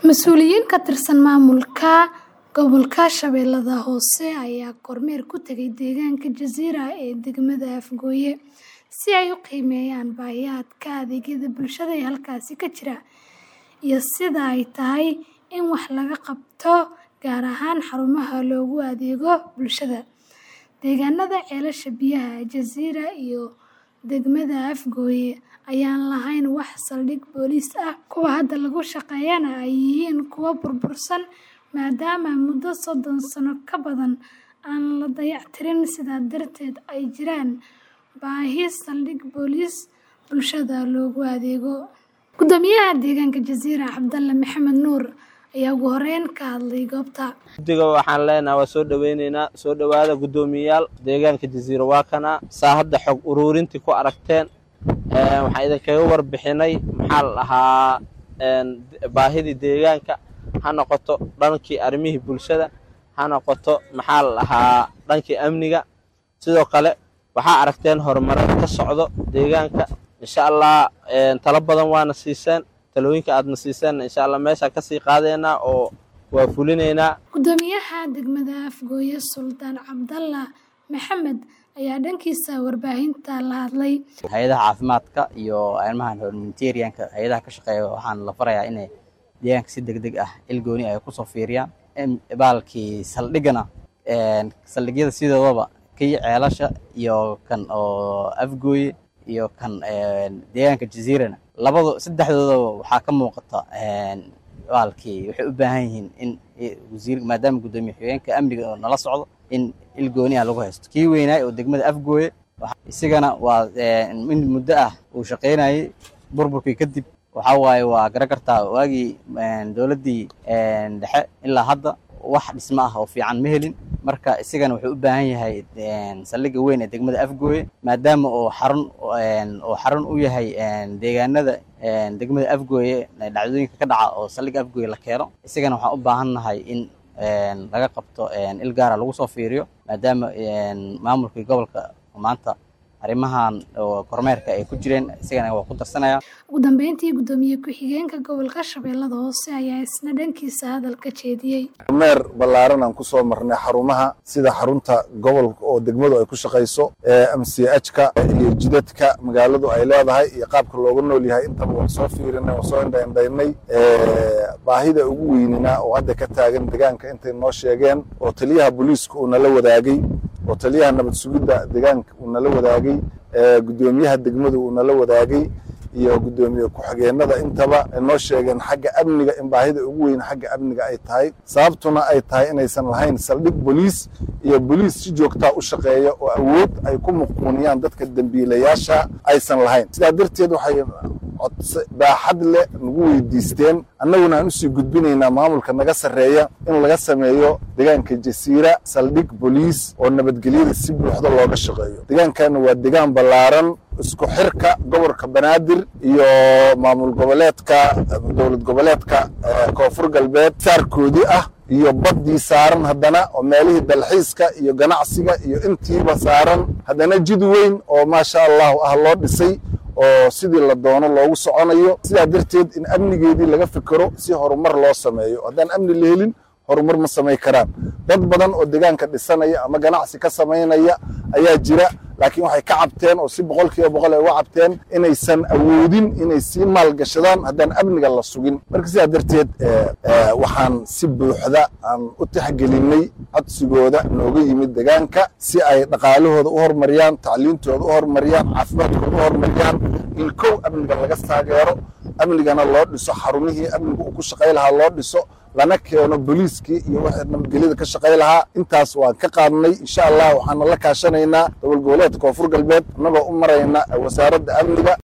Mas'uuliyiin ka tirsan maamulka gobolka Shabeellaha Hoose ayaa kormeer ku tagay deegaanka Jasiira ee degmada Afgoye si ay u qiimeeyaan baahiyaha adeegyada bulshada ee halkaasi ka jira iyo sida ay tahay in wax laga qabto gaar ahaan xarumaha loogu adeego bulshada. Deegaanada ceelasha biyaha Jasiira iyo degmada Afgoye ayaan lahayn wax saldhig booliis ah, kuwa hadda lagu shaqeeyana ay yihiin kuwo burbursan maadaama muddo soddon sano ka badan aan la dayactirin sidaa darteed ay jiraan baahi saldhig booliis bulshada loogu adeego. Guddoomiyaha deegaanka Jasiira Cabdalle Maxamed Nuur ayaa ugu horeyn ka hadlay goobta. guddiga waxaan leenahay waa soo dhaweyneynaa soo dhowaada guddoomiyayaal deegaanka jasiira waa kana saa hadda xog uruurintii ku aragteen waxaan idinkaga warbixinay maxaa la dhahaa baahidii deegaanka ha noqoto dhankii arrimihii bulshada ha noqoto maxaa la dhahaa dhankii amniga sidoo kale waxaa aragteen horumarin ka socdo deegaanka insha allah talo badan waana siiseen talooyinka aadna siiseen insha allah meeshaan kasii qaadeynaa oo waa fulinaynaa Guddoomiyaha degmada Afgoye Sultaan Cabdalla Maxamed ayaa dhankiisa warbaahinta la hadlay. hay-adaha caafimaadka iyo arrimahan humanitarianka hay-adaha ka shaqeeya waxaan la farayaa inay deegaanka si degdeg ah ilgooni ay kusoo fiiriyaan baalkii saldhigana saldhigyada sidoodaba kii ceelasha iyo kan oo afgooye iyo kan deegaanka jasiirana labado saddexdoodaba waxaa ka muuqata baalkii waxay u baahan yihiin in wasiir maadaama guddoomiye xigeenka amniga oo nala socdo in ilgooni ah lagu haysto kii weynaay oo degmada afgooye isigana waa in muddo ah uu shaqaynayay burburkii kadib waxaa waaye waa gara kartaa waagii dowladdii dhexe ilaa hadda wax dhismo ah oo fiican ma helin marka isigana wuxuu u baahan yahay saldhigga weyn ee degmada afgooye maadaama uu xarun oo xarun u yahay deegaanada degmada afgooye dhacdooyinka ka dhaca oo saldhigga afgooye la keeno isigana waxaan u baahan nahay in laga qabto il gaara lagu soo fiiriyo maadaama maamulkii gobolka maanta arrimahan kormeerka ay ku jireen isigana waa ku darsanaya Ugu dambeyntii guddoomiye ku-xigeenka gobolka Shabeellada Hoose ayaa isna dhankiisa hadalka jeediyey. kormeer ballaaran aan ku soo marnay xarumaha sida xarunta gobolka oo degmadu ay ku shaqayso mchka iyo jidadka magaaladu ay leedahay iyo qaabka looga nool yahay intaba waan soo fiirinay waan soo indhaindhaynay baahida ugu weynina oo hadda ka taagan deegaanka intay noo sheegeen oo taliyaha booliiska uu nala wadaagay oo taliyaha nabad sugidda deegaanka uu nala wadaagay guddoomiyaha degmadu uu nala wadaagay iyo guddoomiye ku-xigeenada intaba noo sheegeen xagga amniga in baahida ugu weyn xagga amniga ay tahay sababtuna ay tahay inaysan lahayn saldhig boliis iyo boliis si joogtaa u shaqeeya oo awood ay ku muquuniyaan dadka dembiilayaasha aysan lahayn sidaa darteed waxay baaxad leh nagu weydiisteen annaguna aan usii gudbinaynaa maamulka naga sarreeya in laga sameeyo deegaanka jasiira saldhig boliis oo nabadgelyada si buuxda looga shaqeeyo deegaankana waa deegaan ballaaran isku xirka gobolka banaadir iyo maamul goboleedka dowlad goboleedka koonfur galbeed saarkoodii ah iyo baddii saaran haddana oo meelihii dalxiiska iyo ganacsiga iyo intiiba saaran haddana jid weyn oo maasha allahu ah loo dhisay oo sidii la doono loogu soconayo sidaa darteed in amnigeedii laga fikero si horumar loo sameeyo haddaan amni la helin horumar ma samay karaan dad badan oo deegaanka dhisanaya ama ganacsi ka samaynaya ayaa jira laakiin waxay ka cabteen oo si boqol kiiba boqol ay uga cabteen inaysan awoodin inay sii maalgashadaan haddaan amniga la sugin marka sidaa darteed waxaan si buuxda aan u tixgelinay codsigooda nooga yimid deegaanka si ay dhaqaalahooda u horumariyaan tacliintooda u horumariyaan caafimaadkooda u horumariyaan in kow amniga laga taageero amnigana loo dhiso xarumihii amniga uu ku shaqay lahaa loo dhiso lana keeno boliiskii iyo wixii nabadgelyada ka shaqay lahaa intaas waan ka qaadnay insha allah waxaana la kaashanaynaa dowlad goboleedka koonfur galbeed annagoo u marayna wasaaradda amniga